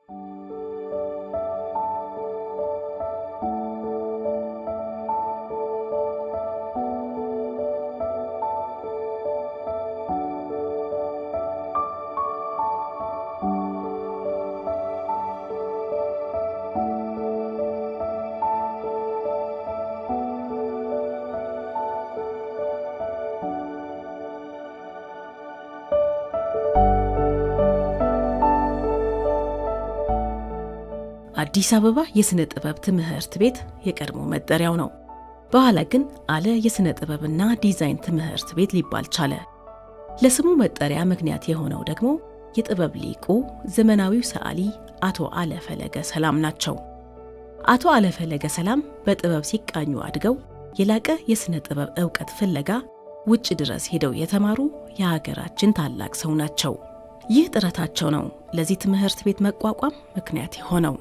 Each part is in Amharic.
አዲስ አበባ የሥነ ጥበብ ትምህርት ቤት የቀድሞ መጠሪያው ነው። በኋላ ግን አለ የሥነ ጥበብና ዲዛይን ትምህርት ቤት ሊባል ቻለ። ለስሙ መጠሪያ ምክንያት የሆነው ደግሞ የጥበብ ሊቁ ዘመናዊው ሰዓሊ አቶ አለ ፈለገ ሰላም ናቸው። አቶ አለ ፈለገ ሰላም በጥበብ ሲቃኙ አድገው የላቀ የሥነ ጥበብ ዕውቀት ፍለጋ ውጭ ድረስ ሄደው የተማሩ የሀገራችን ታላቅ ሰው ናቸው። ይህ ጥረታቸው ነው ለዚህ ትምህርት ቤት መቋቋም ምክንያት የሆነው።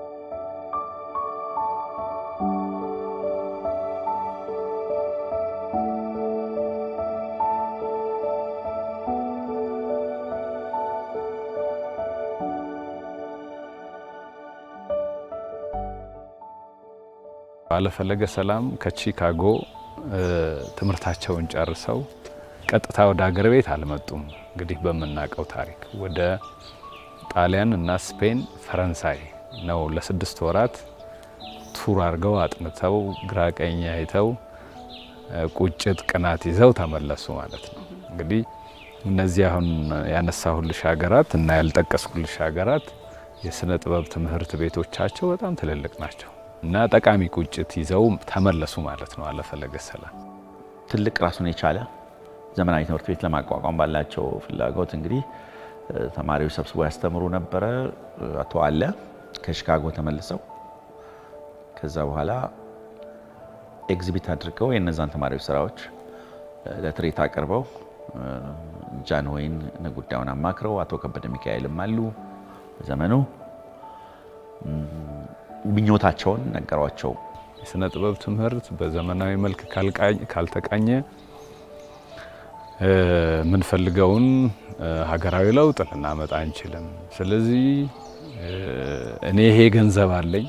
አለፈለገ ሰላም ከቺካጎ ትምህርታቸውን ጨርሰው ቀጥታ ወደ ሀገር ቤት አልመጡም። እንግዲህ በምናውቀው ታሪክ ወደ ጣሊያን እና ስፔን፣ ፈረንሳይ ነው ለስድስት ወራት ቱር አድርገው አጥንተው ግራ ቀኝ አይተው ቁጭት፣ ቅናት ይዘው ተመለሱ ማለት ነው። እንግዲህ እነዚህ አሁን ያነሳሁልሽ ሀገራት እና ያልጠቀስኩልሽ ሀገራት የስነ ጥበብ ትምህርት ቤቶቻቸው በጣም ትልልቅ ናቸው እና ጠቃሚ ቁጭት ይዘው ተመለሱ ማለት ነው። አለፈለገ ሰላም ትልቅ ራሱን የቻለ ዘመናዊ ትምህርት ቤት ለማቋቋም ባላቸው ፍላጎት እንግዲህ ተማሪዎች ሰብስቦ ያስተምሩ ነበረ። አቶ አለ ከሺካጎ ተመልሰው ከዛ በኋላ ኤግዚቢት አድርገው የእነዛን ተማሪዎች ስራዎች ለትርኢት አቅርበው ጃንሆይን ጉዳዩን አማክረው አቶ ከበደ ሚካኤልም አሉ በዘመኑ ምኞታቸውን ነገሯቸው። የስነ ጥበብ ትምህርት በዘመናዊ መልክ ካልተቃኘ የምንፈልገውን ሀገራዊ ለውጥ ልናመጣ አንችልም። ስለዚህ እኔ ይሄ ገንዘብ አለኝ፣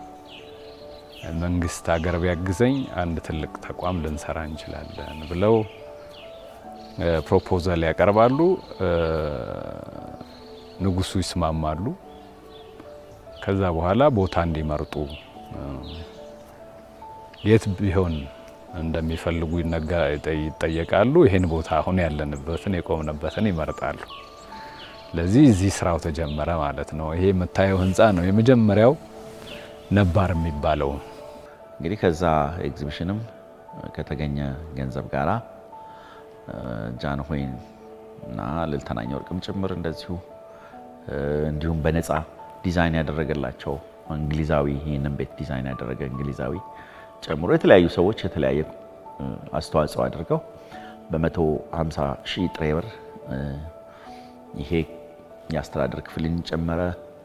መንግስት ሀገር ቢያግዘኝ አንድ ትልቅ ተቋም ልንሰራ እንችላለን ብለው ፕሮፖዛል ያቀርባሉ። ንጉሱ ይስማማሉ። ከዛ በኋላ ቦታ እንዲመርጡ የት ቢሆን እንደሚፈልጉ ይጠየቃሉ። ይህን ቦታ አሁን ያለንበትን የቆምንበትን ይመርጣሉ። ለዚህ እዚህ ስራው ተጀመረ ማለት ነው። ይሄ የምታየው ህንፃ ነው የመጀመሪያው ነባር የሚባለው። እንግዲህ ከዛ ኤግዚቢሽንም ከተገኘ ገንዘብ ጋራ ጃንሆይን እና ልዕልት ወርቅም ጭምር እንደዚሁ እንዲሁም በነፃ ዲዛይን ያደረገላቸው እንግሊዛዊ ይህንን ቤት ዲዛይን ያደረገ እንግሊዛዊ ጨምሮ የተለያዩ ሰዎች የተለያየ አስተዋጽኦ አድርገው በ150 ሺህ ጥሬ ብር ይሄ የአስተዳደር ክፍልን ጨመረ፣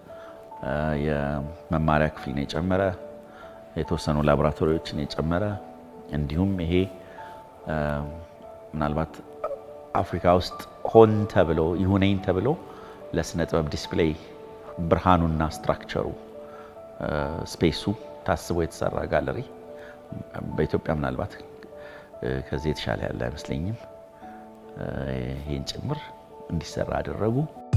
የመማሪያ ክፍልን የጨመረ፣ የተወሰኑ ላቦራቶሪዎችን የጨመረ እንዲሁም ይሄ ምናልባት አፍሪካ ውስጥ ሆን ተብሎ ይሁነኝ ተብሎ ለስነ ጥበብ ዲስፕሌይ ብርሃኑና ስትራክቸሩ ስፔሱ ታስቦ የተሰራ ጋለሪ በኢትዮጵያ ምናልባት ከዚህ የተሻለ ያለ አይመስለኝም። ይህን ጭምር እንዲሰራ አደረጉ።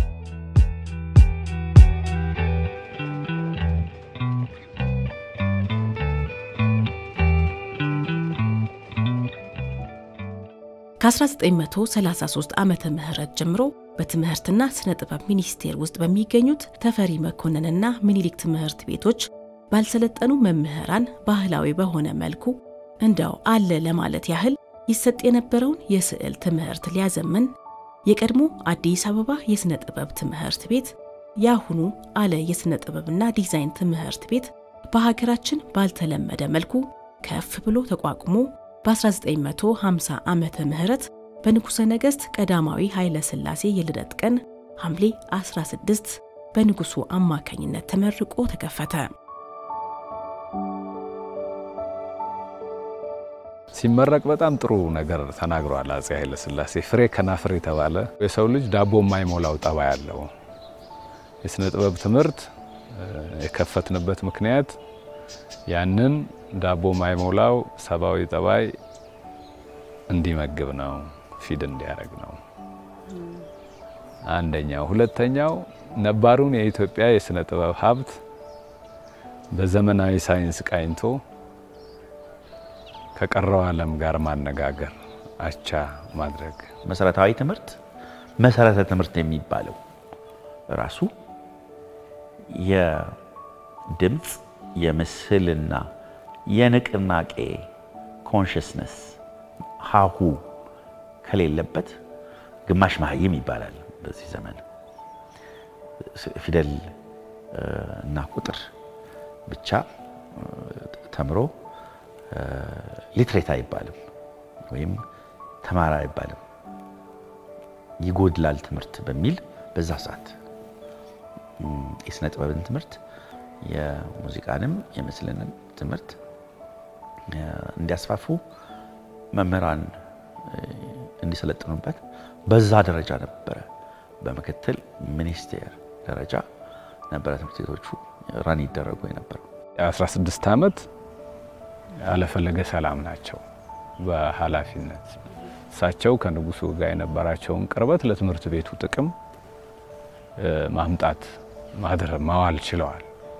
ከ1933 ዓመተ ምህረት ጀምሮ በትምህርትና ስነ ጥበብ ሚኒስቴር ውስጥ በሚገኙት ተፈሪ መኮንንና ምኒልክ ትምህርት ቤቶች ባልሰለጠኑ መምህራን ባህላዊ በሆነ መልኩ እንደው አለ ለማለት ያህል ይሰጥ የነበረውን የስዕል ትምህርት ሊያዘምን የቀድሞ አዲስ አበባ የሥነ ጥበብ ትምህርት ቤት የአሁኑ አለ የሥነ ጥበብና ዲዛይን ትምህርት ቤት በሀገራችን ባልተለመደ መልኩ ከፍ ብሎ ተቋቁሞ በ1950 ዓመተ ምህረት በንጉሠ ነገሥት ቀዳማዊ ኃይለ ሥላሴ የልደት ቀን ሐምሌ 16 በንጉሡ አማካኝነት ተመርቆ ተከፈተ። ሲመረቅ በጣም ጥሩ ነገር ተናግሯል አፄ ኃይለ ሥላሴ። ፍሬ ከናፍር የተባለ የሰው ልጅ ዳቦ የማይሞላው ጠባይ ያለው የሥነ ጥበብ ትምህርት የከፈትንበት ምክንያት ያንን ዳቦ ማይሞላው ሰብአዊ ጠባይ እንዲመግብ ነው፣ ፊድ እንዲያደርግ ነው አንደኛው። ሁለተኛው ነባሩን የኢትዮጵያ የስነ ጥበብ ሀብት በዘመናዊ ሳይንስ ቃኝቶ ከቀረው ዓለም ጋር ማነጋገር፣ አቻ ማድረግ። መሰረታዊ ትምህርት መሰረተ ትምህርት የሚባለው ራሱ የድምፅ የምስልና የንቅናቄ ኮንሽስነስ ሀሁ ከሌለበት ግማሽ መሀይም ይባላል። በዚህ ዘመን ፊደል እና ቁጥር ብቻ ተምሮ ሊትሬት አይባልም ወይም ተማራ አይባልም። ይጎድላል ትምህርት በሚል በዛ ሰዓት የስነ ጥበብን ትምህርት የሙዚቃንም የምስልንም ትምህርት እንዲያስፋፉ መምህራን እንዲሰለጥኑበት በዛ ደረጃ ነበረ። በምክትል ሚኒስቴር ደረጃ ነበረ ትምህርት ቤቶቹ ራን ይደረጉ የነበረው። የ16 ዓመት ያለፈለገ ሰላም ናቸው በኃላፊነት እሳቸው ከንጉሱ ጋር የነበራቸውን ቅርበት ለትምህርት ቤቱ ጥቅም ማምጣት ማድረ ማዋል ችለዋል።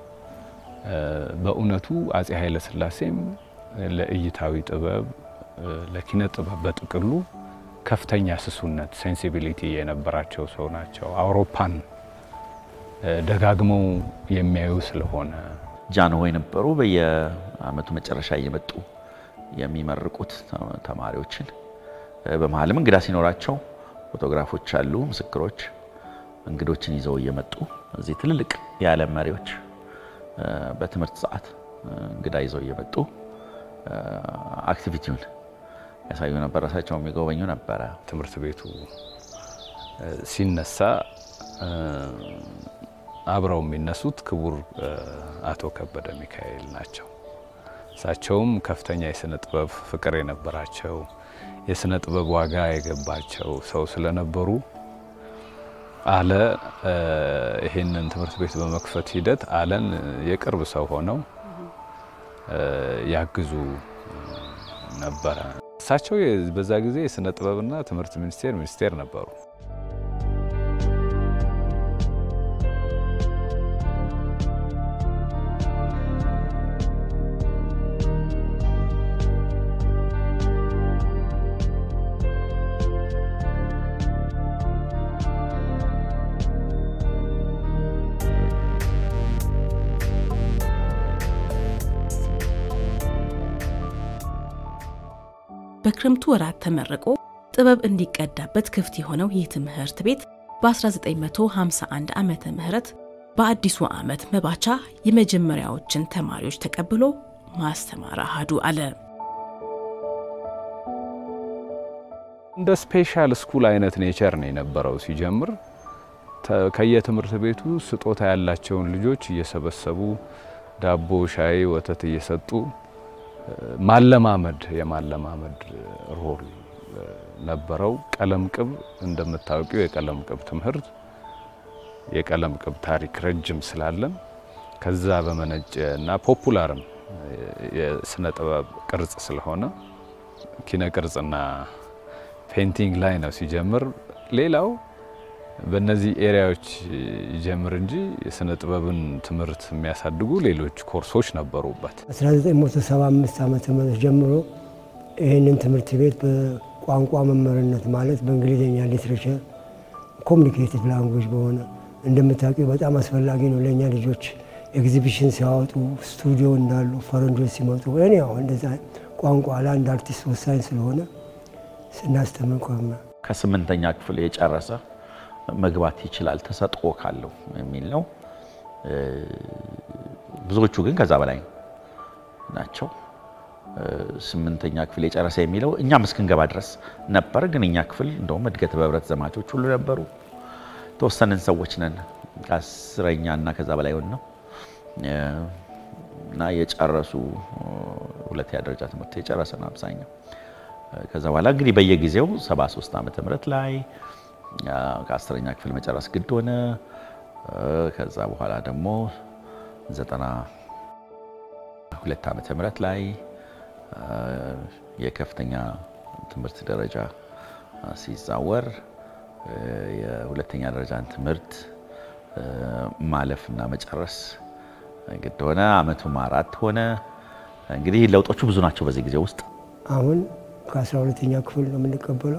በእውነቱ አጼ ኃይለ ሥላሴም ለእይታዊ ጥበብ ለኪነ ጥበብ በጥቅሉ ከፍተኛ ስሱነት ሴንሲቢሊቲ የነበራቸው ሰው ናቸው። አውሮፓን ደጋግመው የሚያዩ ስለሆነ ጃንሆይ ነበሩ። በየአመቱ መጨረሻ እየመጡ የሚመርቁት ተማሪዎችን በመሀልም እንግዳ ሲኖራቸው ፎቶግራፎች አሉ፣ ምስክሮች እንግዶችን ይዘው እየመጡ እዚህ ትልልቅ የዓለም መሪዎች በትምህርት ሰዓት እንግዳ ይዘው እየመጡ አክቲቪቲውን ያሳዩ ነበር። ራሳቸው የሚጎበኙ ነበረ። ትምህርት ቤቱ ሲነሳ አብረው የሚነሱት ክቡር አቶ ከበደ ሚካኤል ናቸው። እሳቸውም ከፍተኛ የስነ ጥበብ ፍቅር የነበራቸው የስነ ጥበብ ዋጋ የገባቸው ሰው ስለነበሩ አለ ይሄንን ትምህርት ቤት በመክፈት ሂደት አለን የቅርብ ሰው ሆነው ያግዙ ነበረ። እሳቸው በዛ ጊዜ የስነ ጥበብና ትምህርት ሚኒስቴር ሚኒስቴር ነበሩ። በክረምቱ ወራት ተመርቆ ጥበብ እንዲቀዳበት ክፍት የሆነው ይህ ትምህርት ቤት በ1951 ዓመተ ምህረት በአዲሱ ዓመት መባቻ የመጀመሪያዎችን ተማሪዎች ተቀብሎ ማስተማር አሃዱ አለ። እንደ ስፔሻል ስኩል አይነት ኔቸር ነው የነበረው። ሲጀምር ከየትምህርት ቤቱ ስጦታ ያላቸውን ልጆች እየሰበሰቡ ዳቦ፣ ሻይ፣ ወተት እየሰጡ ማለማመድ የማለማመድ ሮል ነበረው። ቀለም ቅብ እንደምታውቂው የቀለም ቅብ ትምህርት የቀለም ቅብ ታሪክ ረጅም ስላለን ከዛ በመነጨ እና ፖፑላርም የስነ ጥበብ ቅርጽ ስለሆነ ኪነ ቅርጽና ፔንቲንግ ላይ ነው ሲጀምር። ሌላው በእነዚህ ኤሪያዎች ይጀምር እንጂ የስነ ጥበብን ትምህርት የሚያሳድጉ ሌሎች ኮርሶች ነበሩበት። 1975 ዓመተ ምህረት ጀምሮ ይህንን ትምህርት ቤት በቋንቋ መምህርነት ማለት በእንግሊዝኛ ሊትሬቸር ኮሚኒኬቲቭ ላንጉጅ በሆነ እንደምታውቂው በጣም አስፈላጊ ነው ለእኛ ልጆች ኤግዚቢሽን ሲያወጡ ስቱዲዮ እንዳሉ ፈረንጆች ሲመጡ እኔ ያው እንደዛ ቋንቋ ለአንድ አርቲስት ወሳኝ ስለሆነ ስናስተምር ቆመ። ከስምንተኛ ክፍል የጨረሰ መግባት ይችላል ተሰጥኦ ካለው የሚል ነው። ብዙዎቹ ግን ከዛ በላይ ናቸው። ስምንተኛ ክፍል የጨረሰ የሚለው እኛም እስክንገባ ድረስ ነበር። ግን እኛ ክፍል እንደውም እድገት በህብረት ዘማቾች ሁሉ ነበሩ። ተወሰንን ሰዎች ነን ከአስረኛ እና ከዛ በላይ ሆን ነው እና የጨረሱ ሁለተኛ ደረጃ ትምህርት የጨረሰ ነው አብዛኛው። ከዛ በኋላ እንግዲህ በየጊዜው 73 ዓመተ ምህረት ላይ ከአስረኛ ክፍል መጨረስ ግድ ሆነ። ከዛ በኋላ ደግሞ ዘጠና ሁለት ዓመተ ምህረት ላይ የከፍተኛ ትምህርት ደረጃ ሲዛወር የሁለተኛ ደረጃን ትምህርት ማለፍና መጨረስ ግድ ሆነ። አመቱም አራት ሆነ። እንግዲህ ለውጦቹ ብዙ ናቸው በዚህ ጊዜ ውስጥ። አሁን ከአስራ ሁለተኛ ክፍል ነው የምንቀበለው።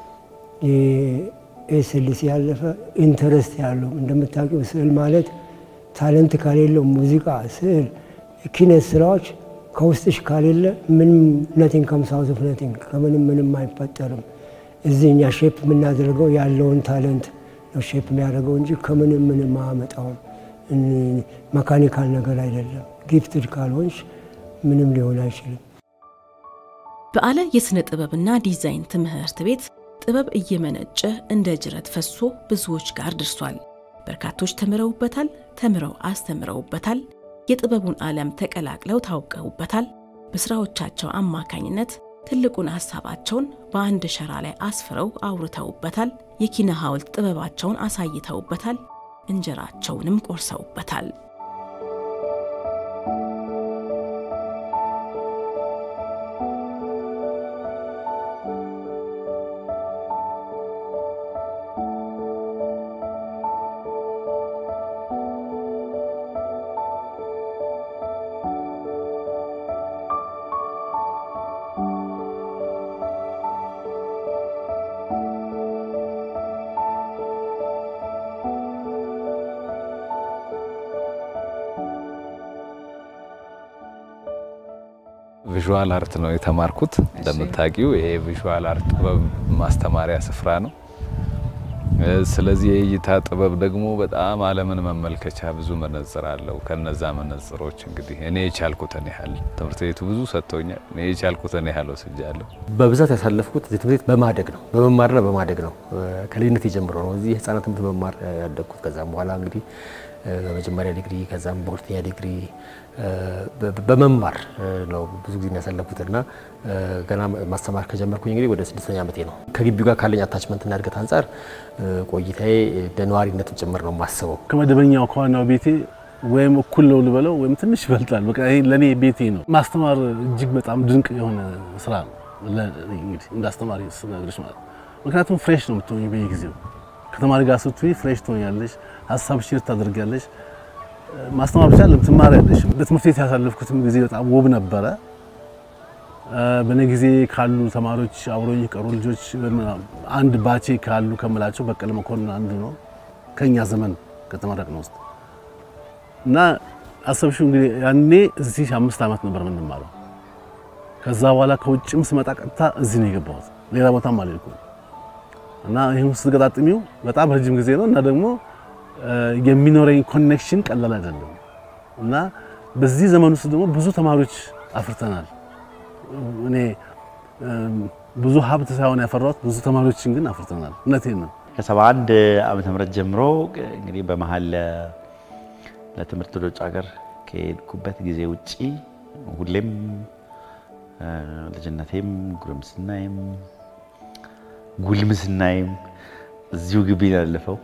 የኤስኤልሲ ያለፈ ኢንተረስት ያለው እንደምታውቂው ስዕል ማለት ታለንት ከሌለው ሙዚቃ፣ ስዕል፣ ኪነት ስራዎች ከውስጥሽ ካሌለ ምንም ነቲንግ ከምሳውዝ ኦፍ ነቲንግ ከምንም ምንም አይፈጠርም። እዚህ እኛ ሼፕ የምናደርገው ያለውን ታለንት ነው ሼፕ የሚያደርገው እንጂ ከምንም ምንም አያመጣውም። መካኒካል ነገር አይደለም። ጊፍትድ ካልሆንሽ ምንም ሊሆን አይችልም። በዓለ የሥነ ጥበብና ዲዛይን ትምህርት ቤት ጥበብ እየመነጨ እንደ ጅረት ፈሶ ብዙዎች ጋር ደርሷል። በርካቶች ተምረውበታል፣ ተምረው አስተምረውበታል። የጥበቡን ዓለም ተቀላቅለው ታውቀውበታል። በሥራዎቻቸው አማካኝነት ትልቁን ሐሳባቸውን በአንድ ሸራ ላይ አስፍረው አውርተውበታል። የኪነ ሐውልት ጥበባቸውን አሳይተውበታል። እንጀራቸውንም ቆርሰውበታል። ቪዥዋል አርት ነው የተማርኩት። እንደምታውቂው ይሄ ቪዥዋል አርት ጥበብ ማስተማሪያ ስፍራ ነው። ስለዚህ የእይታ ጥበብ ደግሞ በጣም ዓለምን መመልከቻ ብዙ መነጽር አለው። ከነዛ መነጽሮች እንግዲህ እኔ የቻልኩትን ያህል ትምህርት ቤቱ ብዙ ሰጥቶኛል። እኔ የቻልኩትን ያህል ወስጃለሁ። በብዛት ያሳለፍኩት እዚህ ትምህርት ቤት በማደግ ነው፣ በመማርና በማደግ ነው። ከልጅነት ጀምሮ ነው እዚህ ህጻናት ትምህርት በመማር ያደግኩት። ከዛም በኋላ እንግዲህ በመጀመሪያ ዲግሪ ከዛም በሁለተኛ ዲግሪ በመማር ነው ብዙ ጊዜ ያሳለፉት እና ገና ማስተማር ከጀመርኩኝ እንግዲህ ወደ ስድስተኛ ዓመቴ ነው። ከግቢው ጋር ካለኝ አታችመንትና እድገት አንጻር ቆይታዬ እንደ ነዋሪነትም ጭምር ነው የማስበው። ከመደበኛው ከዋናው ቤቴ ወይም እኩል ነው ልበለው ወይም ትንሽ ይበልጣል። በቃ ይሄ ለእኔ ቤቴ ነው። ማስተማር እጅግ በጣም ድንቅ የሆነ ስራ ነው እንግዲህ እንደ አስተማሪ ስነግርሽ ማለት ምክንያቱም ፍሬሽ ነው የምትሆኝ በየጊዜው ከተማሪ ጋር ስትይ ፍሬሽ ትሆኛለሽ፣ ሀሳብ ሼር ታደርጊያለሽ። ማስተማር ብቻ ለም ትማሪያለሽ። በትምህርት ቤት ያሳለፍኩትም ጊዜ በጣም ውብ ነበረ። በእኔ ጊዜ ካሉ ተማሪዎች አብሮኝ የቀሩ ልጆች አንድ ባቼ ካሉ ከምላቸው በቀለ መኮንን አንዱ ነው ከኛ ዘመን ከተመረቅነው ውስጥ እና አሰብሽው እንግዲህ ያኔ እዚህ አምስት ዓመት ነበር የምንማረው። ከዛ በኋላ ከውጭም ስመጣ ቀጥታ እዚህ ነው የገባሁት። ሌላ ቦታም አልሄድኩም እና ይህን ስትገጣጥሚው በጣም ረጅም ጊዜ ነው እና ደግሞ የሚኖረኝ ኮኔክሽን ቀላል አይደለም እና በዚህ ዘመን ውስጥ ደግሞ ብዙ ተማሪዎች አፍርተናል። እኔ ብዙ ሀብት ሳይሆን ያፈራሁት ብዙ ተማሪዎችን ግን አፍርተናል። እውነቴን ነው። ከሰባ አንድ ዓመተ ምህረት ጀምሮ እንግዲህ በመሀል ለትምህርት ወደ ውጭ ሀገር ከሄድኩበት ጊዜ ውጪ ሁሌም ልጅነቴም ጉርምስናዬም ጉልምስናዬም እዚሁ ግቢ ነው ያለፈው።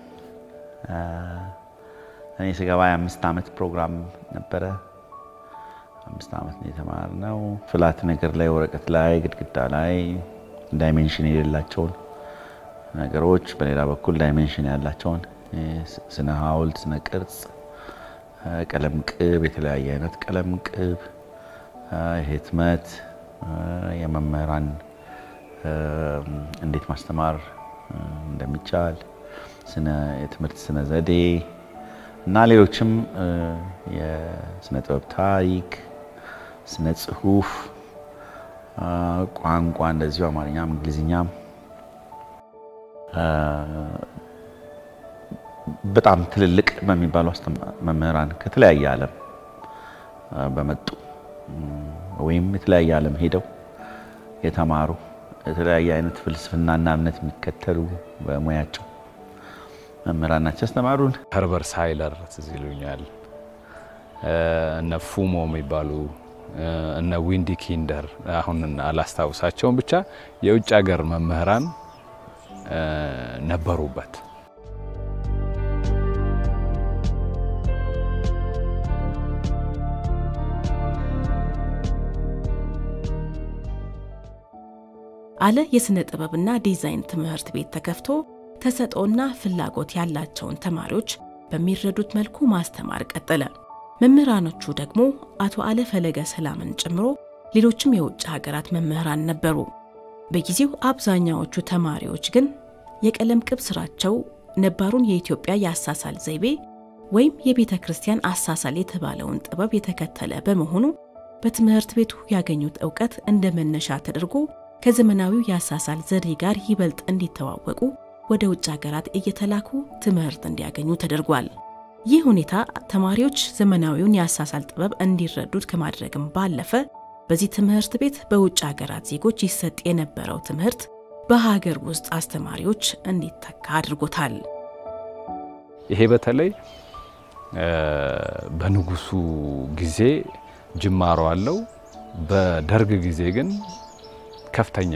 እኔ ስገባ የአምስት ዓመት ፕሮግራም ነበረ። አምስት ዓመት ነው የተማርነው። ፍላት ነገር ላይ ወረቀት ላይ ግድግዳ ላይ ዳይሜንሽን የሌላቸውን ነገሮች፣ በሌላ በኩል ዳይሜንሽን ያላቸውን ስነ ሐውልት፣ ስነ ቅርጽ፣ ቀለም ቅብ፣ የተለያየ አይነት ቀለም ቅብ፣ ህትመት፣ የመምህራን እንዴት ማስተማር እንደሚቻል የትምህርት ስነ ዘዴ እና ሌሎችም የስነ ጥበብ ታሪክ፣ ስነ ጽሁፍ፣ ቋንቋ እንደዚሁ አማርኛም እንግሊዝኛም በጣም ትልልቅ በሚባሉ መምህራን ከተለያየ ዓለም በመጡ ወይም የተለያየ ዓለም ሄደው የተማሩ የተለያየ አይነት ፍልስፍናና እምነት የሚከተሉ በሙያቸው መምህራን ናቸው ያስተማሩን። ኸርበርት ሃይለር ትዝ ይሉኛል። እነ ፉሞ የሚባሉ እነ ዊንዲ ኪንደር አሁን አላስታውሳቸውም። ብቻ የውጭ ሀገር መምህራን ነበሩበት። አለ የሥነ ጥበብና ዲዛይን ትምህርት ቤት ተከፍቶ ተሰጥኦና ፍላጎት ያላቸውን ተማሪዎች በሚረዱት መልኩ ማስተማር ቀጠለ። መምህራኖቹ ደግሞ አቶ አለ ፈለገ ሰላምን ጨምሮ ሌሎችም የውጭ ሀገራት መምህራን ነበሩ። በጊዜው አብዛኛዎቹ ተማሪዎች ግን የቀለም ቅብ ስራቸው ነባሩን የኢትዮጵያ የአሳሳል ዘይቤ ወይም የቤተ ክርስቲያን አሳሳል የተባለውን ጥበብ የተከተለ በመሆኑ በትምህርት ቤቱ ያገኙት እውቀት እንደ መነሻ ተደርጎ ከዘመናዊው የአሳሳል ዘዴ ጋር ይበልጥ እንዲተዋወቁ ወደ ውጭ ሀገራት እየተላኩ ትምህርት እንዲያገኙ ተደርጓል። ይህ ሁኔታ ተማሪዎች ዘመናዊውን የአሳሳል ጥበብ እንዲረዱት ከማድረግም ባለፈ በዚህ ትምህርት ቤት በውጭ ሀገራት ዜጎች ይሰጥ የነበረው ትምህርት በሀገር ውስጥ አስተማሪዎች እንዲተካ አድርጎታል። ይሄ በተለይ በንጉሱ ጊዜ ጅማሮ አለው። በደርግ ጊዜ ግን ከፍተኛ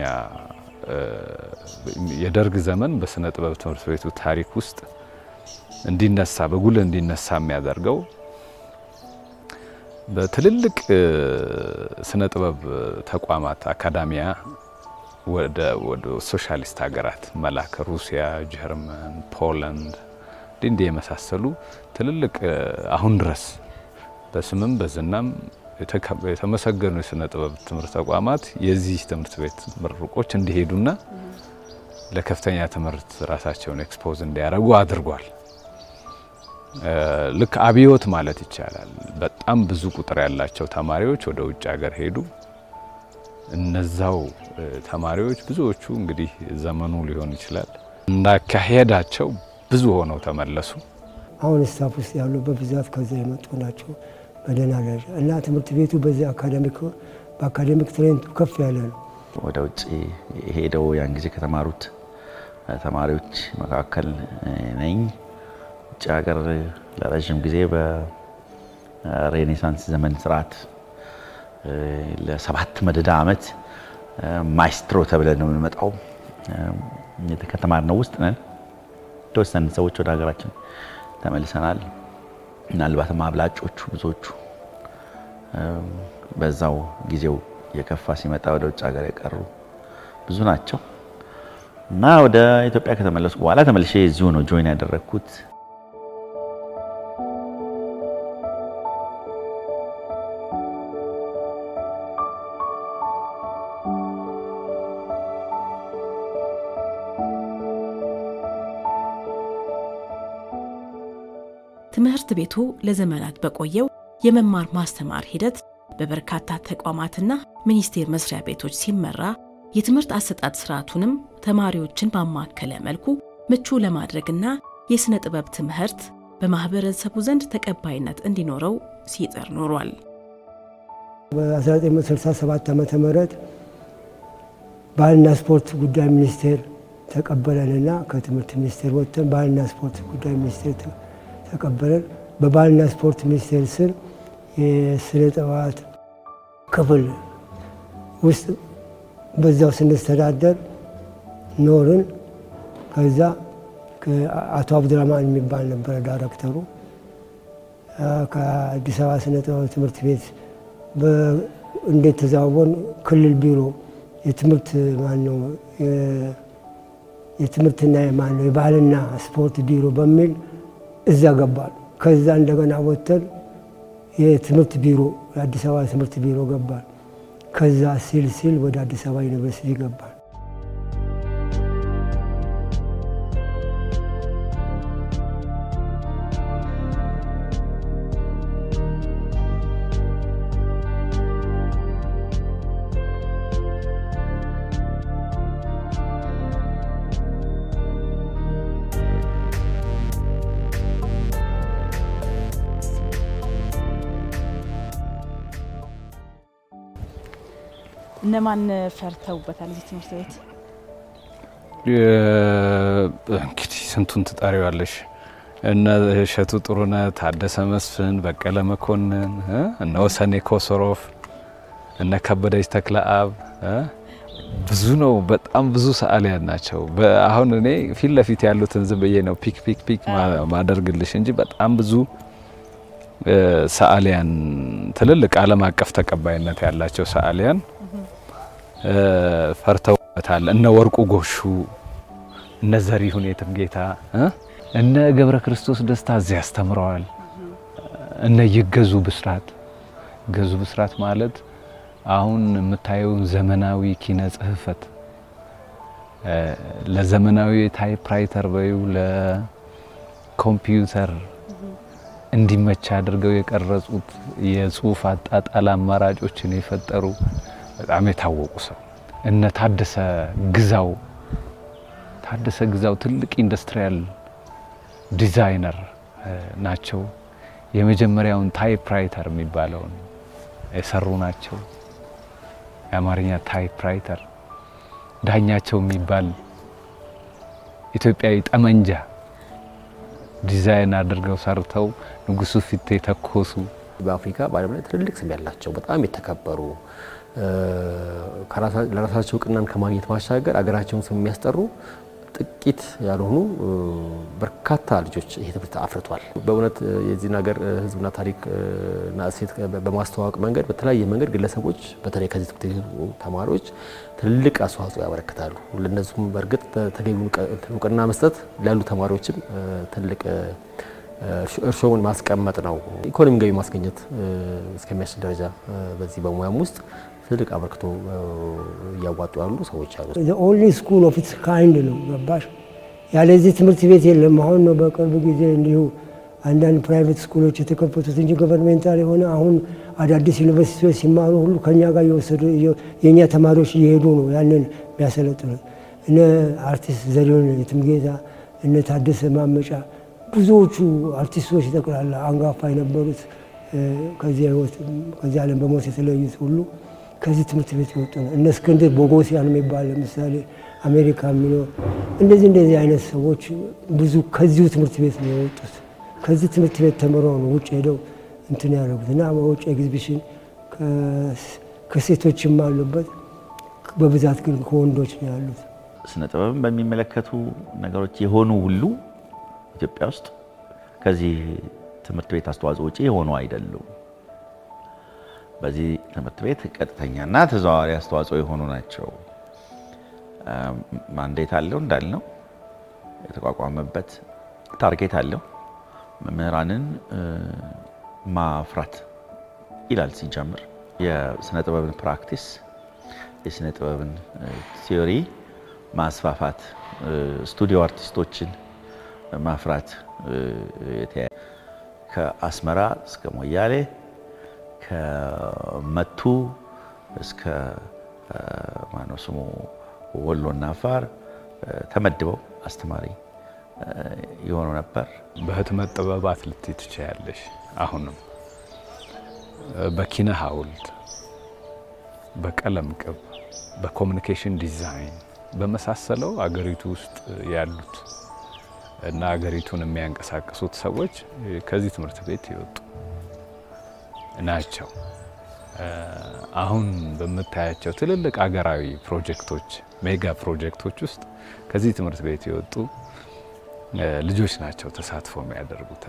የደርግ ዘመን በስነ ጥበብ ትምህርት ቤቱ ታሪክ ውስጥ እንዲነሳ በጉልህ እንዲነሳ የሚያደርገው በትልልቅ ስነ ጥበብ ተቋማት አካዳሚያ ወደ ሶሻሊስት ሀገራት መላክ ሩሲያ፣ ጀርመን፣ ፖላንድ እንዲህ የመሳሰሉ ትልልቅ አሁን ድረስ በስምም በዝናም የተመሰገኑ የስነ ጥበብ ትምህርት ተቋማት የዚህ ትምህርት ቤት ምሩቆች እንዲሄዱና ለከፍተኛ ትምህርት ራሳቸውን ኤክስፖዝ እንዲያደርጉ አድርጓል። ልክ አብዮት ማለት ይቻላል። በጣም ብዙ ቁጥር ያላቸው ተማሪዎች ወደ ውጭ ሀገር ሄዱ። እነዛው ተማሪዎች ብዙዎቹ እንግዲህ ዘመኑ ሊሆን ይችላል እንዳካሄዳቸው ብዙ ሆነው ተመለሱ። አሁን ስታፍ ውስጥ ያሉ በብዛት ከዛ የመጡ ናቸው በደህና ደረጃ እና ትምህርት ቤቱ በዚህ አካዳሚክ በአካዳሚክ ትሬንቱ ከፍ ያለ ነው። ወደ ውጭ ሄደው ያን ጊዜ ከተማሩት ተማሪዎች መካከል ነኝ። ውጭ ሀገር ለረዥም ጊዜ በሬኔሳንስ ዘመን ስርዓት ለሰባት መደዳ ዓመት ማይስትሮ ተብለን ነው የምንመጣው። ከተማርነው ውስጥ ነን። የተወሰኑ ሰዎች ወደ ሀገራችን ተመልሰናል። ምናልባትም አብላጮቹ ብዙዎቹ በዛው ጊዜው የከፋ ሲመጣ ወደ ውጭ ሀገር የቀሩ ብዙ ናቸው እና ወደ ኢትዮጵያ ከተመለስኩ በኋላ ተመልሼ እዚሁ ነው ጆይን ያደረግኩት። ትምህርት ቤቱ ለዘመናት በቆየው የመማር ማስተማር ሂደት በበርካታ ተቋማትና ሚኒስቴር መስሪያ ቤቶች ሲመራ የትምህርት አሰጣጥ ስርዓቱንም ተማሪዎችን ባማከለ መልኩ ምቹ ለማድረግና የሥነ ጥበብ ትምህርት በማህበረሰቡ ዘንድ ተቀባይነት እንዲኖረው ሲጥር ኖሯል። በ1967 ዓ ም ባህልና ስፖርት ጉዳይ ሚኒስቴር ተቀበለንና ከትምህርት ሚኒስቴር ወጥተን ባህልና ስፖርት ጉዳይ ሚኒስቴር ተቀበለን። በባህልና ስፖርት ሚኒስቴር ስር የስነ ጥበባት ክፍል ውስጥ በዛው ስንስተዳደር ኖርን። ከዛ አቶ አብዱራማን የሚባል ነበረ ዳይሬክተሩ። ከአዲስ አበባ ስነ ጥበብ ትምህርት ቤት እንዴት ተዛወን ክልል ቢሮ የትምህርት ማነው የትምህርትና ማነው የባህልና ስፖርት ቢሮ በሚል እዛ ገባል። ከዛ እንደገና ወጥተን የትምህርት ቢሮ የአዲስ አበባ ትምህርት ቢሮ ገባል። ከዛ ሲል ሲል ወደ አዲስ አበባ ዩኒቨርሲቲ ገባል። እነማን ፈርተውበታል እዚህ ትምህርት ቤት? እንግዲህ ስንቱን ትጠሪዋለሽ? እነ እሸቱ ጥሩነህ፣ ታደሰ መስፍን፣ በቀለ መኮንን፣ እነ ወሰኔ ኮሶሮፍ፣ እነ ከበደች ተክለአብ ብዙ ነው። በጣም ብዙ ሰዓሊያን ናቸው። አሁን እኔ ፊት ለፊት ያሉትን ዝም ብዬ ነው ፒክ ፒክ ፒክ ማደርግልሽ እንጂ በጣም ብዙ ሰዓሊያን ትልልቅ ዓለም አቀፍ ተቀባይነት ያላቸው ሰዓሊያን ፈርተውበታል። እነ ወርቁ ጎሹ፣ እነ ዘሪሁን የትምጌታ እ እነ ገብረ ክርስቶስ ደስታ እዚያ አስተምረዋል። እነ ይገዙ ብስራት ገዙ ብስራት ማለት አሁን የምታየውን ዘመናዊ ኪነ ጽሕፈት ለዘመናዊ ታይፕራይተር በዩ ለኮምፒውተር እንዲመች አድርገው የቀረጹት የጽሁፍ አጣጣል አማራጮችን የፈጠሩ በጣም የታወቁ ሰው። እነ ታደሰ ግዛው ታደሰ ግዛው ትልቅ ኢንዱስትሪያል ዲዛይነር ናቸው። የመጀመሪያውን ታይፕራይተር የሚባለውን የሰሩ ናቸው። የአማርኛ ታይፕራይተር ዳኛቸው የሚባል ኢትዮጵያዊ ጠመንጃ ዲዛይን አድርገው ሰርተው ንጉሱ ፊት የተኮሱ በአፍሪካ በዓለም ላይ ትልልቅ ስም ያላቸው በጣም የተከበሩ ለራሳቸው እውቅናን ከማግኘት ማሻገር አገራቸውን ስም የሚያስጠሩ ጥቂት ያልሆኑ በርካታ ልጆች ይሄ ትምህርት አፍርቷል። በእውነት የዚህን ሀገር ሕዝብና ታሪክና እሴት በማስተዋወቅ መንገድ በተለያየ መንገድ ግለሰቦች በተለይ ከዚህ ትምህርት ቤት ተማሪዎች ትልቅ አስተዋጽኦ ያበረክታሉ። ለእነሱም በእርግጥ ተገቢውን እውቅና መስጠት ላሉ ተማሪዎችም ትልቅ እርሾውን ማስቀመጥ ነው። ኢኮኖሚ ገቢ ማስገኘት እስከሚያስችል ደረጃ በዚህ በሙያም ውስጥ ትልቅ አበርክቶ እያዋጡ ያሉ ሰዎች አሉ። ኦንሊ ስኩል ኦፍ ኢትስ ካይንድ ነው። ገባሽ? ያለዚህ ትምህርት ቤት የለም። አሁን ነው በቅርብ ጊዜ እንዲሁ አንዳንድ ፕራይቬት ስኩሎች የተከፈቱት እንጂ ገቨርንሜንታል የሆነ አሁን አዳዲስ ዩኒቨርሲቲዎች ሲማሩ ሁሉ ከኛ ጋር እየወሰዱ የእኛ ተማሪዎች እየሄዱ ነው ያንን የሚያሰለጥኑት። እነ አርቲስት ዘሪሁን የትምጌታ እነ ታደሰ ማመጫ ብዙዎቹ አርቲስቶች ጠቅላላ አንጋፋ የነበሩት ከዚህ ህይወት ከዚህ ዓለም በሞት የተለዩት ሁሉ ከዚህ ትምህርት ቤት የወጡ ነው። እነ እስክንድር ቦጎሲያን የሚባል ለምሳሌ አሜሪካ የሚኖር እንደዚህ እንደዚህ አይነት ሰዎች ብዙ ከዚሁ ትምህርት ቤት ነው የወጡት። ከዚህ ትምህርት ቤት ተምረው ነው ውጭ ሄደው እንትን ያደረጉት እና በውጭ ኤግዚቢሽን ከሴቶችም አሉበት፣ በብዛት ግን ከወንዶች ነው ያሉት። ስነ ጥበብን በሚመለከቱ ነገሮች የሆኑ ሁሉ ኢትዮጵያ ውስጥ ከዚህ ትምህርት ቤት አስተዋጽኦ ውጭ የሆኑ አይደሉም። በዚህ ትምህርት ቤት ቀጥተኛና ተዘዋዋሪ አስተዋጽኦ የሆኑ ናቸው። ማንዴት አለው እንዳልነው የተቋቋመበት ታርጌት አለው። መምህራንን ማፍራት ይላል ሲጀምር የስነ ጥበብን ፕራክቲስ የስነ ጥበብን ቲዮሪ ማስፋፋት፣ ስቱዲዮ አርቲስቶችን ማፍራት ከአስመራ እስከ ሞያሌ ከመቱ እስከ ማነው ስሙ ወሎና አፋር ተመድበው አስተማሪ የሆኑ ነበር። በህትመት ጥበባት ልትይ ትችያለሽ። አሁንም በኪነ ሐውልት፣ በቀለም ቅብ፣ በኮሚኒኬሽን ዲዛይን በመሳሰለው አገሪቱ ውስጥ ያሉት እና አገሪቱን የሚያንቀሳቅሱት ሰዎች ከዚህ ትምህርት ቤት የወጡ ናቸው። አሁን በምታያቸው ትልልቅ አገራዊ ፕሮጀክቶች፣ ሜጋ ፕሮጀክቶች ውስጥ ከዚህ ትምህርት ቤት የወጡ ልጆች ናቸው ተሳትፎ የሚያደርጉት።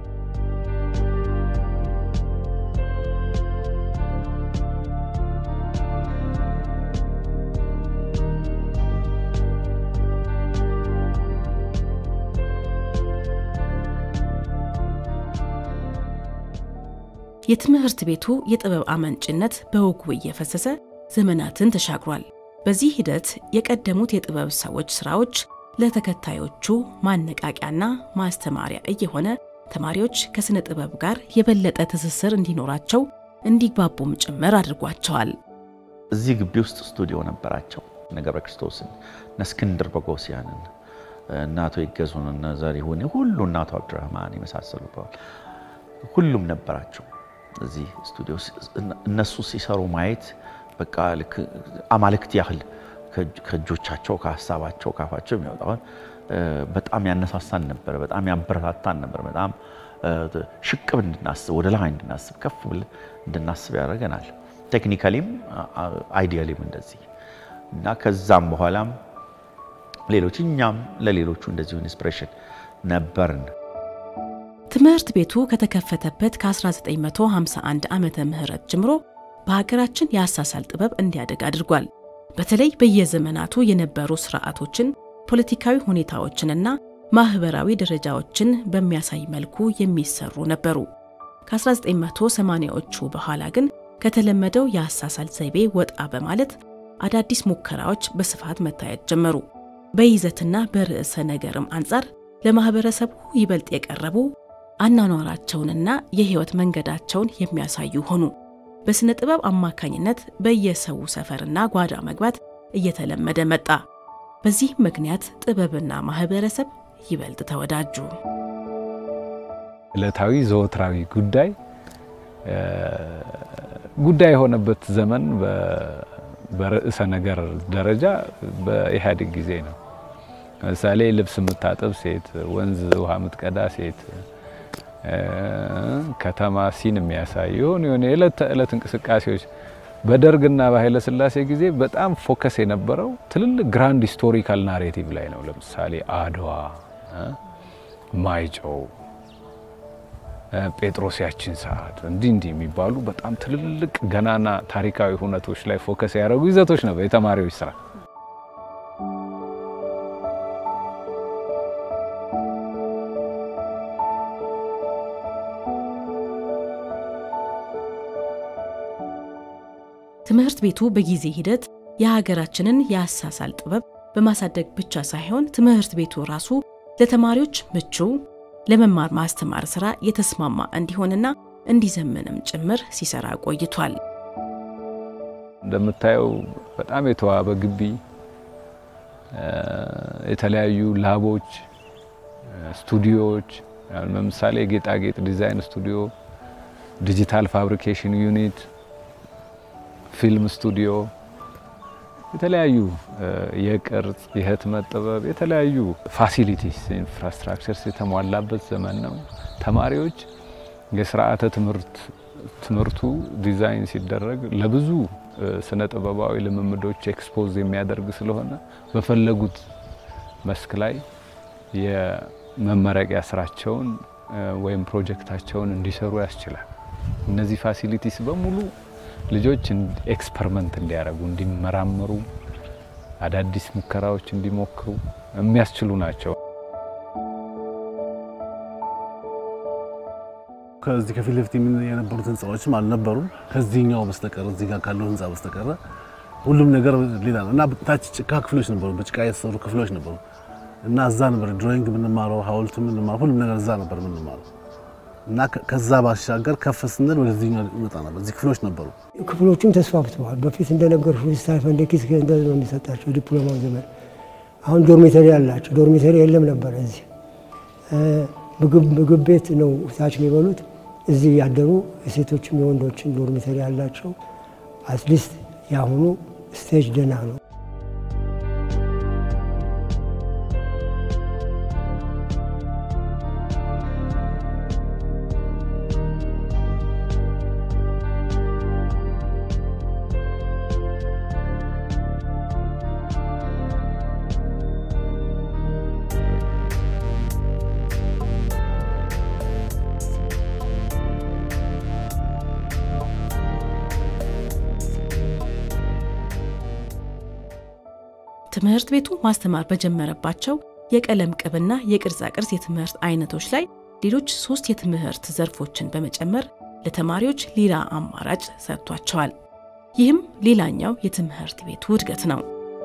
የትምህርት ቤቱ የጥበብ አመንጭነት በወጉ እየፈሰሰ ዘመናትን ተሻግሯል። በዚህ ሂደት የቀደሙት የጥበብ ሰዎች ስራዎች ለተከታዮቹ ማነቃቂያና ማስተማሪያ እየሆነ ተማሪዎች ከስነ ጥበብ ጋር የበለጠ ትስስር እንዲኖራቸው እንዲግባቡም ጭምር አድርጓቸዋል። እዚህ ግቢ ውስጥ ስቱዲዮ ነበራቸው። እነ ገብረ ክርስቶስን፣ እነ እስክንድር ቦጎሲያንን፣ እነ አቶ ይገዙን፣ እነ ዘሪሁን ሁሉ እነ አቶ አብዱራህማን የመሳሰሉ ሁሉም ነበራቸው እዚህ ስቱዲዮ። እነሱ ሲሰሩ ማየት በቃ ልክ አማልክት ያህል ከእጆቻቸው ከሀሳባቸው ካፋቸው የሚወጣውን በጣም ያነሳሳን ነበር። በጣም ያበረታታን ነበር። በጣም ሽቅብ እንድናስብ ወደ ላይ እንድናስብ ከፍ ብለን እንድናስብ ያደርገናል። ቴክኒካሊም አይዲያሊም እንደዚህ እና ከዛም በኋላም ሌሎች እኛም ለሌሎቹ እንደዚሁ ኢንስፒሬሽን ነበርን። ትምህርት ቤቱ ከተከፈተበት ከ1951 ዓመተ ምህረት ጀምሮ በሀገራችን የአሳሳል ጥበብ እንዲያደግ አድርጓል። በተለይ በየዘመናቱ የነበሩ ስርዓቶችን፣ ፖለቲካዊ ሁኔታዎችንና ማህበራዊ ደረጃዎችን በሚያሳይ መልኩ የሚሰሩ ነበሩ። ከ1980ዎቹ በኋላ ግን ከተለመደው የአሳሳል ዘይቤ ወጣ በማለት አዳዲስ ሙከራዎች በስፋት መታየት ጀመሩ። በይዘትና በርዕሰ ነገርም አንጻር ለማህበረሰቡ ይበልጥ የቀረቡ አኗኗራቸውንና የህይወት መንገዳቸውን የሚያሳዩ ሆኑ። በሥነ ጥበብ አማካኝነት በየሰው ሰፈርና ጓዳ መግባት እየተለመደ መጣ። በዚህም ምክንያት ጥበብና ማህበረሰብ ይበልጥ ተወዳጁ። ዕለታዊ ዘወትራዊ ጉዳይ ጉዳይ የሆነበት ዘመን በርዕሰ ነገር ደረጃ በኢህአዴግ ጊዜ ነው። ለምሳሌ ልብስ የምታጠብ ሴት፣ ወንዝ ውሃ የምትቀዳ ሴት፣ ከተማ ሲን የሚያሳይ የሆኑ የሆነ የዕለት ተዕለት እንቅስቃሴዎች በደርግና በኃይለ ሥላሴ ጊዜ በጣም ፎከስ የነበረው ትልልቅ ግራንድ ሂስቶሪካል ናሬቲቭ ላይ ነው። ለምሳሌ አድዋ፣ ማይጨው፣ ጴጥሮስ ያችን ሰዓት እንዲህ እንዲህ የሚባሉ በጣም ትልልቅ ገናና ታሪካዊ ሁነቶች ላይ ፎከስ ያደረጉ ይዘቶች ነበር የተማሪዎች ስራ። ትምህርት ቤቱ በጊዜ ሂደት የሀገራችንን የአሳሳል ጥበብ በማሳደግ ብቻ ሳይሆን ትምህርት ቤቱ ራሱ ለተማሪዎች ምቹ ለመማር ማስተማር ስራ የተስማማ እንዲሆንና እንዲዘምንም ጭምር ሲሰራ ቆይቷል። እንደምታየው በጣም የተዋበ ግቢ፣ የተለያዩ ላቦች፣ ስቱዲዮዎች፣ ለምሳሌ የጌጣጌጥ ዲዛይን ስቱዲዮ፣ ዲጂታል ፋብሪኬሽን ዩኒት ፊልም ስቱዲዮ፣ የተለያዩ የቅርጽ የህትመት ጥበብ የተለያዩ ፋሲሊቲስ ኢንፍራስትራክቸርስ የተሟላበት ዘመን ነው። ተማሪዎች የስርዓተ ትምህርት ትምህርቱ ዲዛይን ሲደረግ ለብዙ ስነ ጥበባዊ ልምምዶች ኤክስፖዝ የሚያደርግ ስለሆነ በፈለጉት መስክ ላይ የመመረቂያ ስራቸውን ወይም ፕሮጀክታቸውን እንዲሰሩ ያስችላል። እነዚህ ፋሲሊቲስ በሙሉ ልጆች ኤክስፐሪመንት እንዲያደርጉ፣ እንዲመራመሩ፣ አዳዲስ ሙከራዎች እንዲሞክሩ የሚያስችሉ ናቸው። ከዚህ ከፊት ለፊት የነበሩት ህንፃዎችም አልነበሩም። ከዚህኛው በስተቀር እዚህ ጋር ካለው ህንፃ በስተቀረ ሁሉም ነገር ሌላ ነው እና ታች ጭቃ ክፍሎች ነበሩ፣ በጭቃ የተሰሩ ክፍሎች ነበሩ እና እዛ ነበር ድሮይንግ የምንማረው፣ ሀውልት የምንማረው፣ ሁሉም ነገር እዛ ነበር የምንማረው እና ከዛ ባሻገር ከፍ ስንል ወደዚህኛው እንመጣ ነበር። እዚህ ክፍሎች ነበሩ። ክፍሎቹም ተስፋፍተዋል። በፊት እንደነገርኩ ስታይፈንድ ኪስ እንደዚህ ነው የሚሰጣቸው ዲፕሎማው ዘመን። አሁን ዶርሚተሪ አላቸው። ዶርሚተሪ የለም ነበረ እዚህ። ምግብ ቤት ነው ታች የሚበሉት። እዚህ ያደሩ የሴቶችም የወንዶችን ዶርሚተሪ ያላቸው። አትሊስት የአሁኑ ስቴጅ ደህና ነው። ትምህርት ቤቱ ማስተማር በጀመረባቸው የቀለም ቅብና የቅርጻ ቅርጽ የትምህርት አይነቶች ላይ ሌሎች ሶስት የትምህርት ዘርፎችን በመጨመር ለተማሪዎች ሌላ አማራጭ ሰጥቷቸዋል። ይህም ሌላኛው የትምህርት ቤቱ እድገት ነው።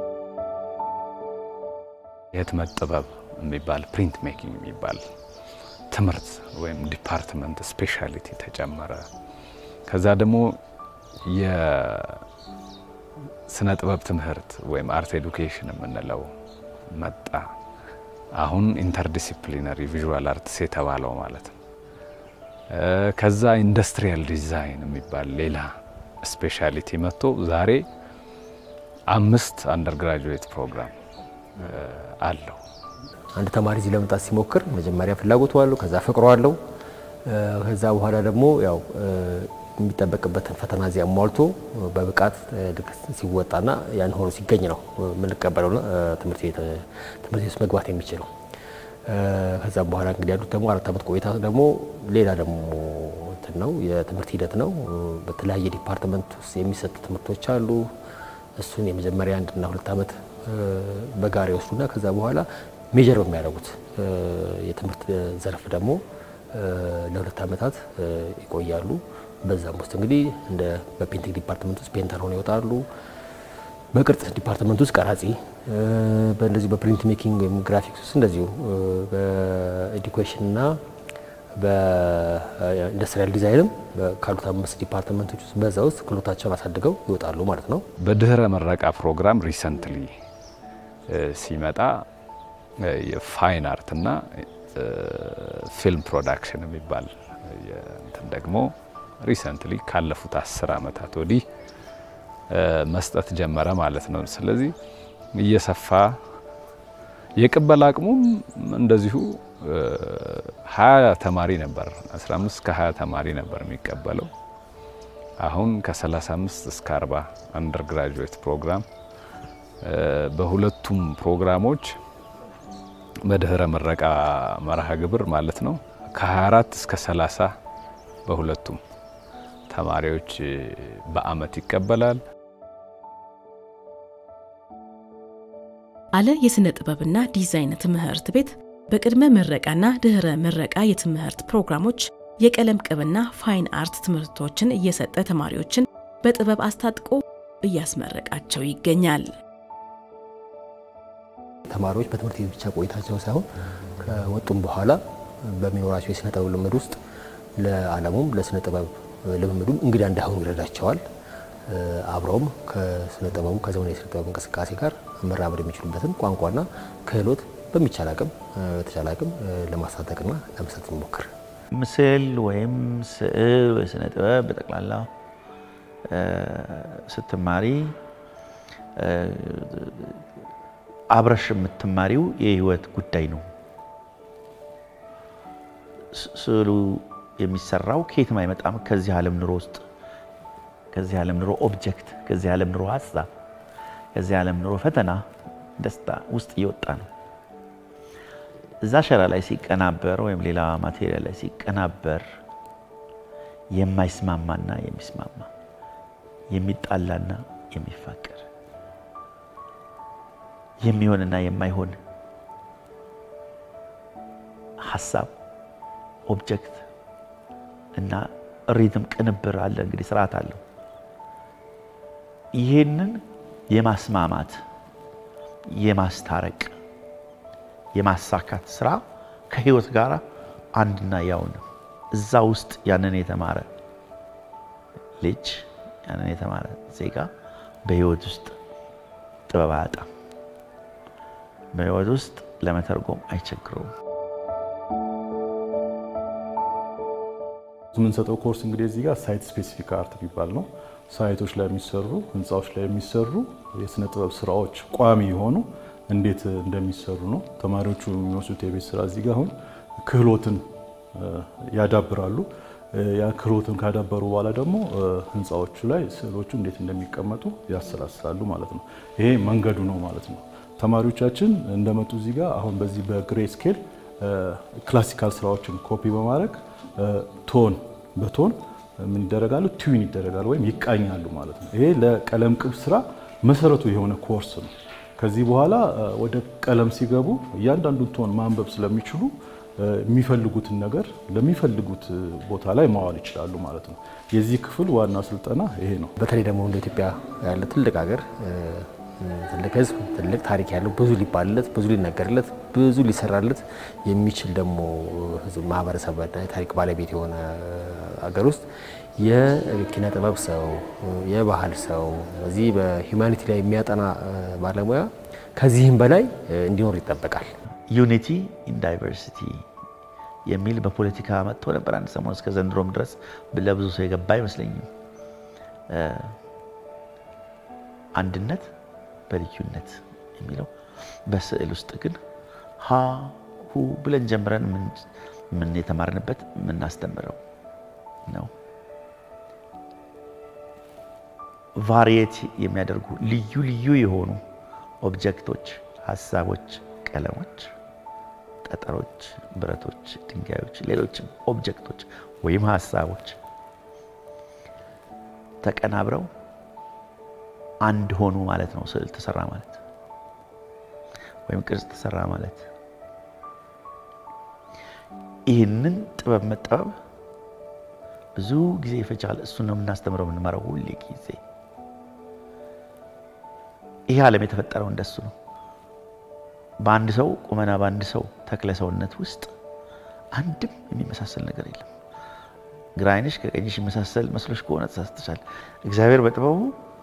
የህትመት ጥበብ የሚባል ፕሪንት ሜኪንግ የሚባል ትምህርት ወይም ዲፓርትመንት ስፔሻሊቲ ተጨመረ። ከዛ ደግሞ የስነ ጥበብ ትምህርት ወይም አርት ኤዱኬሽን የምንለው መጣ። አሁን ኢንተርዲሲፕሊነሪ ቪዥዋል አርትስ የተባለው ማለት ነው። ከዛ ኢንዱስትሪያል ዲዛይን የሚባል ሌላ ስፔሻሊቲ መጥቶ ዛሬ አምስት አንደርግራጁዌት ፕሮግራም አለው። አንድ ተማሪ እዚህ ለመምጣት ሲሞክር መጀመሪያ ፍላጎቱ አለው፣ ከዛ ፍቅሮ አለው። ከዛ በኋላ ደግሞ ያው የሚጠበቅበትን ፈተና እዚያ ሟልቶ በብቃት ሲወጣና ያን ሆኖ ሲገኝ ነው የምንቀበለው ትምህርት ቤት ውስጥ መግባት የሚችለው። ከዛም በኋላ እንግዲህ ያሉት ደግሞ አራት ዓመት ቆይታ ደግሞ ሌላ ደግሞ እንትን ነው የትምህርት ሂደት ነው። በተለያየ ዲፓርትመንት ውስጥ የሚሰጡ ትምህርቶች አሉ። እሱን የመጀመሪያ አንድና ሁለት ዓመት በጋራ ይወስዱና ከዛ በኋላ ሜጀር በሚያደርጉት የትምህርት ዘርፍ ደግሞ ለሁለት ዓመታት ይቆያሉ። በዛም ውስጥ እንግዲህ እንደ በፔንቲንግ ዲፓርትመንት ውስጥ ፔንተር ሆነው ይወጣሉ። በቅርጽ ዲፓርትመንት ውስጥ ቀራጺ፣ በእንደዚሁ በፕሪንት ሜኪንግ ወይም ግራፊክስ ውስጥ እንደዚሁ በኤዱኬሽን እና በኢንዱስትሪያል ዲዛይንም ካሉት አምስት ዲፓርትመንቶች ውስጥ በዛ ውስጥ ክህሎታቸውን አሳድገው ይወጣሉ ማለት ነው። በድህረ ምረቃ ፕሮግራም ሪሰንትሊ ሲመጣ የፋይን አርት እና ፊልም ፕሮዳክሽን የሚባል እንትን ደግሞ ሪሰንትሊ ካለፉት አስር ዓመታት ወዲህ መስጠት ጀመረ ማለት ነው። ስለዚህ እየሰፋ የቅበላ አቅሙም እንደዚሁ ሀያ ተማሪ ነበር 15 እስከ 20 ተማሪ ነበር የሚቀበለው። አሁን ከ35 እስከ 40 አንደር ግራጁዌት ፕሮግራም በሁለቱም ፕሮግራሞች በድህረ ምረቃ መርሃ ግብር ማለት ነው ከ24 እስከ 30 በሁለቱም ተማሪዎች በአመት ይቀበላል። አለ የሥነ ጥበብና ዲዛይን ትምህርት ቤት በቅድመ ምረቃና ድህረ ምረቃ የትምህርት ፕሮግራሞች የቀለም ቅብና ፋይን አርት ትምህርቶችን እየሰጠ ተማሪዎችን በጥበብ አስታጥቆ እያስመረቃቸው ይገኛል። ተማሪዎች በትምህርት ቤት ብቻ ቆይታቸው ሳይሆን ከወጡም በኋላ በሚኖራቸው የስነ ጥበብ ልምድ ውስጥ ለዓለሙም ለስነ ጥበብ ልምምዱም እንግዳ እንዳይሆኑ ይረዳቸዋል። አብረውም ከስነ ጥበቡ ከዘመናዊ የስነ ጥበብ እንቅስቃሴ ጋር መራመድ የሚችሉበትን ቋንቋና ክህሎት በሚቻል አቅም በተቻለ አቅም ለማሳደግና ለመስጠት እንሞክር። ምስል ወይም ስዕል ወይ ስነ ጥበብ በጠቅላላ ስትማሪ አብረሽ የምትማሪው የህይወት ጉዳይ ነው። ስዕሉ የሚሰራው ከየትም አይመጣም። ከዚህ ዓለም ኑሮ ውስጥ ከዚህ ዓለም ኑሮ ኦብጀክት፣ ከዚህ ዓለም ኑሮ ሀሳብ፣ ከዚህ ዓለም ኑሮ ፈተና፣ ደስታ ውስጥ እየወጣ ነው። እዛ ሸራ ላይ ሲቀናበር ወይም ሌላ ማቴሪያል ላይ ሲቀናበር የማይስማማና የሚስማማ የሚጣላና የሚፋቀር የሚሆንና የማይሆን ሀሳብ ኦብጀክት እና ሪትም ቅንብር አለ። እንግዲህ ስርዓት አለው። ይሄንን የማስማማት የማስታረቅ የማሳካት ስራ ከህይወት ጋር አንድና ያው ነው። እዛ ውስጥ ያንን የተማረ ልጅ ያንን የተማረ ዜጋ በህይወት ውስጥ ጥበብ አያጣም። በህይወት ውስጥ ለመተርጎም አይቸግረውም። የምንሰጠው ኮርስ እንግዲህ እዚህ ጋር ሳይት ስፔሲፊክ አርት የሚባል ነው። ሳይቶች ላይ የሚሰሩ ህንፃዎች ላይ የሚሰሩ የስነ ጥበብ ስራዎች ቋሚ የሆኑ እንዴት እንደሚሰሩ ነው። ተማሪዎቹ የሚወስዱት የቤት ስራ እዚህ ጋር አሁን ክህሎትን ያዳብራሉ። ያ ክህሎትን ካዳበሩ በኋላ ደግሞ ህንፃዎቹ ላይ ስዕሎቹ እንዴት እንደሚቀመጡ ያሰላስላሉ ማለት ነው። ይሄ መንገዱ ነው ማለት ነው። ተማሪዎቻችን እንደመጡ እዚህ ጋር አሁን በዚህ በግሬ ስኬል ክላሲካል ስራዎችን ኮፒ በማድረግ ቶን በቶን ምን ይደረጋሉ? ቲዩን ይደረጋሉ ወይም ይቃኛሉ ማለት ነው። ይሄ ለቀለም ቅብ ስራ መሰረቱ የሆነ ኮርስ ነው። ከዚህ በኋላ ወደ ቀለም ሲገቡ እያንዳንዱን ቶን ማንበብ ስለሚችሉ የሚፈልጉትን ነገር ለሚፈልጉት ቦታ ላይ ማዋል ይችላሉ ማለት ነው። የዚህ ክፍል ዋና ስልጠና ይሄ ነው። በተለይ ደግሞ እንደ ኢትዮጵያ ያለ ትልቅ ሀገር ትልቅ ህዝብ፣ ትልቅ ታሪክ ያለው ብዙ ሊባልለት፣ ብዙ ሊነገርለት፣ ብዙ ሊሰራለት የሚችል ደግሞ ህዝብ ማህበረሰብ ታሪክ ባለቤት የሆነ ሀገር ውስጥ የኪነ ጥበብ ሰው፣ የባህል ሰው እዚህ በሂውማኒቲ ላይ የሚያጠና ባለሙያ ከዚህም በላይ እንዲኖር ይጠበቃል። ዩኒቲ ኢን ዳይቨርሲቲ የሚል በፖለቲካ መጥቶ ነበር አንድ ሰሞን። እስከ ዘንድሮም ድረስ ለብዙ ሰው የገባ አይመስለኝም። አንድነት በልዩነት የሚለው በስዕል ውስጥ ግን ሀ ሁ ብለን ጀምረን ምን የተማርንበት የምናስተምረው ነው። ቫሪየት የሚያደርጉ ልዩ ልዩ የሆኑ ኦብጀክቶች፣ ሀሳቦች፣ ቀለሞች፣ ጠጠሮች፣ ብረቶች፣ ድንጋዮች፣ ሌሎችም ኦብጀክቶች ወይም ሀሳቦች ተቀናብረው አንድ ሆኑ ማለት ነው። ስዕል ተሰራ ማለት ወይም ቅርጽ ተሰራ ማለት ይህንን ጥበብ መጠበብ ብዙ ጊዜ ይፈጃል። እሱን ነው የምናስተምረው የምንመራው ሁሌ ጊዜ። ይህ ዓለም የተፈጠረው እንደሱ ነው። በአንድ ሰው ቁመና፣ በአንድ ሰው ተክለ ሰውነት ውስጥ አንድም የሚመሳሰል ነገር የለም። ግራ ዓይንሽ ከቀኝሽ የሚመሳሰል መስሎሽ ከሆነ ተሳስተሻል። እግዚአብሔር በጥበቡ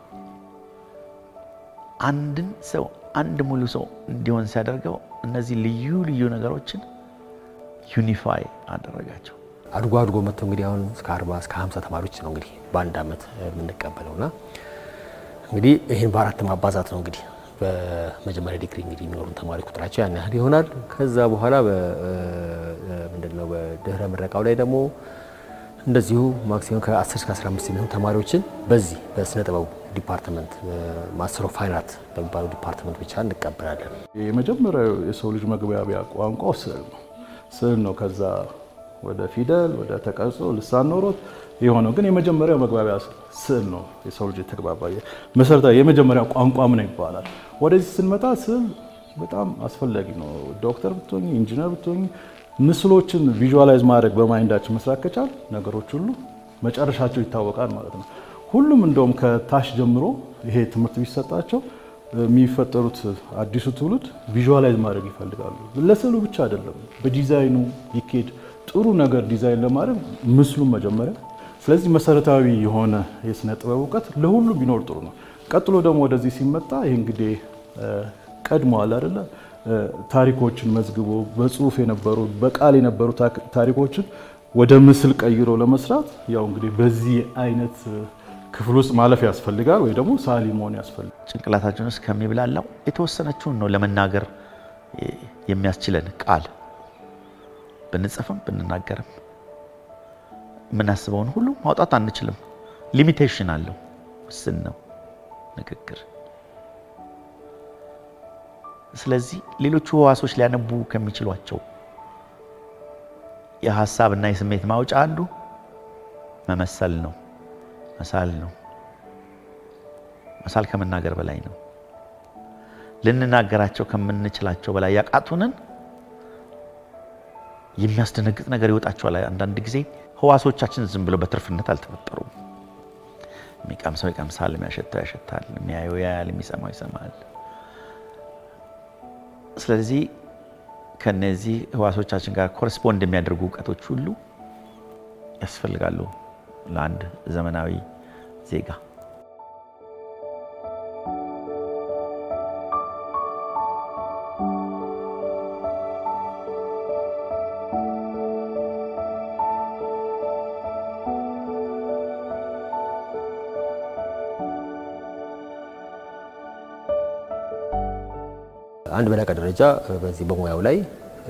አንድን ሰው አንድ ሙሉ ሰው እንዲሆን ሲያደርገው እነዚህ ልዩ ልዩ ነገሮችን ዩኒፋይ አደረጋቸው። አድጎ አድጎ መጥቶ እንግዲህ አሁን እስከ 40 እስከ 50 ተማሪዎች ነው እንግዲህ በአንድ ዓመት የምንቀበለውና እንግዲህ ይህን በአራት ማባዛት ነው እንግዲህ በመጀመሪያ ዲግሪ እንግዲህ የሚኖሩ ተማሪ ቁጥራቸው ያን ያህል ይሆናል። ከዛ በኋላ ምንድነው በድህረ ምረቃው ላይ ደግሞ እንደዚሁ ማክሲመም ከ10 እስከ 15 የሚሆኑ ተማሪዎችን በዚህ በስነ ጥበቡ ዲፓርትመንት ማስተር ኦፍ ፋይን አርት በሚባለው ዲፓርትመንት ብቻ እንቀበላለን። የመጀመሪያው የሰው ልጅ መግባቢያ ቋንቋው ስዕል ነው። ስዕል ነው ከዛ ወደ ፊደል ወደ ተቀርጾ ልሳን ኖሮት የሆነው ግን የመጀመሪያው መግባቢያ ስዕል ነው። የሰው ልጅ የተግባባ መሰረታዊ የመጀመሪያው ቋንቋም ነው ይባላል። ወደዚህ ስንመጣ ስዕል በጣም አስፈላጊ ነው። ዶክተር ብትሆኝ፣ ኢንጂነር ብትሆኝ ምስሎችን ቪዥዋላይዝ ማድረግ በማይንዳችን መስራት ከቻል ነገሮች ሁሉ መጨረሻቸው ይታወቃል ማለት ነው። ሁሉም እንደውም ከታች ጀምሮ ይሄ ትምህርት ቢሰጣቸው የሚፈጠሩት አዲሱ ትውልድ ቪዥዋላይዝ ማድረግ ይፈልጋሉ። ለስዕሉ ብቻ አይደለም፣ በዲዛይኑ ይኬድ ጥሩ ነገር ዲዛይን ለማድረግ ምስሉን መጀመሪያ። ስለዚህ መሰረታዊ የሆነ የስነ ጥበብ እውቀት ለሁሉም ቢኖር ጥሩ ነው። ቀጥሎ ደግሞ ወደዚህ ሲመጣ ይህ እንግዲህ ቀድመዋል አይደለ ታሪኮችን መዝግቦ በጽሁፍ የነበሩ በቃል የነበሩ ታሪኮችን ወደ ምስል ቀይሮ ለመስራት ያው እንግዲህ በዚህ አይነት ክፍል ውስጥ ማለፍ ያስፈልጋል፣ ወይ ደግሞ ሳሊ መሆን ያስፈልጋል። ጭንቅላታችን ውስጥ ከሚብላላው የተወሰነችውን ነው ለመናገር የሚያስችለን ቃል ብንጽፍም ብንናገርም የምናስበውን ሁሉ ማውጣት አንችልም። ሊሚቴሽን አለው፣ ውስን ነው ንግግር። ስለዚህ ሌሎቹ ህዋሶች ሊያነቡ ከሚችሏቸው የሀሳብ እና የስሜት ማውጫ አንዱ መመሰል ነው፣ መሳል ነው። መሳል ከመናገር በላይ ነው። ልንናገራቸው ከምንችላቸው በላይ ያቃቱንን የሚያስደነግጥ ነገር ይወጣቸዋል። አንዳንድ ጊዜ ህዋሶቻችን ዝም ብለው በትርፍነት አልተፈጠሩም። የሚቀምሰው ይቀምሳል፣ የሚያሸተው ያሸታል፣ የሚያየው ያያል፣ የሚሰማው ይሰማል። ስለዚህ ከነዚህ ህዋሶቻችን ጋር ኮረስፖንድ የሚያደርጉ እውቀቶች ሁሉ ያስፈልጋሉ ለአንድ ዘመናዊ ዜጋ። አንድ በላቀ ደረጃ በዚህ በሙያው ላይ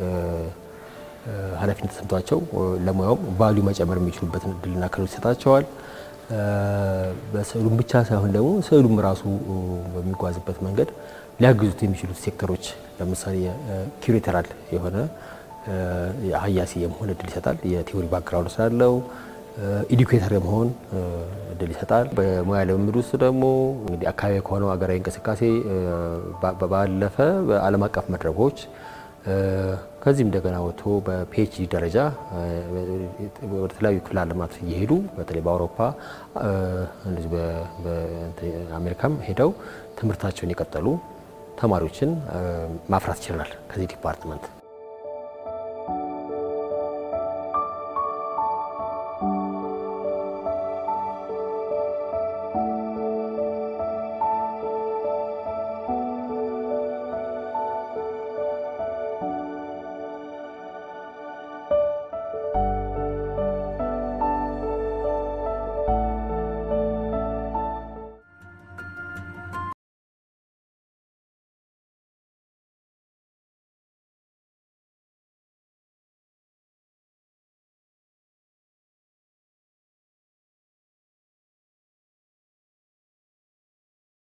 ኃላፊነት ተሰምቷቸው ለሙያውም ቫልዩ መጨመር የሚችሉበትን እድልና ክህሎት ይሰጣቸዋል። በስዕሉም ብቻ ሳይሆን ደግሞ ስዕሉም ራሱ በሚጓዝበት መንገድ ሊያግዙት የሚችሉት ሴክተሮች ለምሳሌ ኪዩሬተራል የሆነ ሀያሲ የመሆን እድል ይሰጣል። የቲዎሪ ባክግራውንድ ስላለው ኢዱኬተር የመሆን እድል ይሰጣል። በሙያ ልምምድ ውስጥ ደግሞ እንግዲህ አካባቢ ከሆነው ሀገራዊ እንቅስቃሴ ባለፈ በዓለም አቀፍ መድረኮች ከዚህም እንደገና ወጥቶ በፒኤችዲ ደረጃ ወደ ተለያዩ ክፍለ ዓለማት እየሄዱ በተለይ በአውሮፓ እንደዚህ በአሜሪካም ሄደው ትምህርታቸውን የቀጠሉ ተማሪዎችን ማፍራት ይችላል ከዚህ ዲፓርትመንት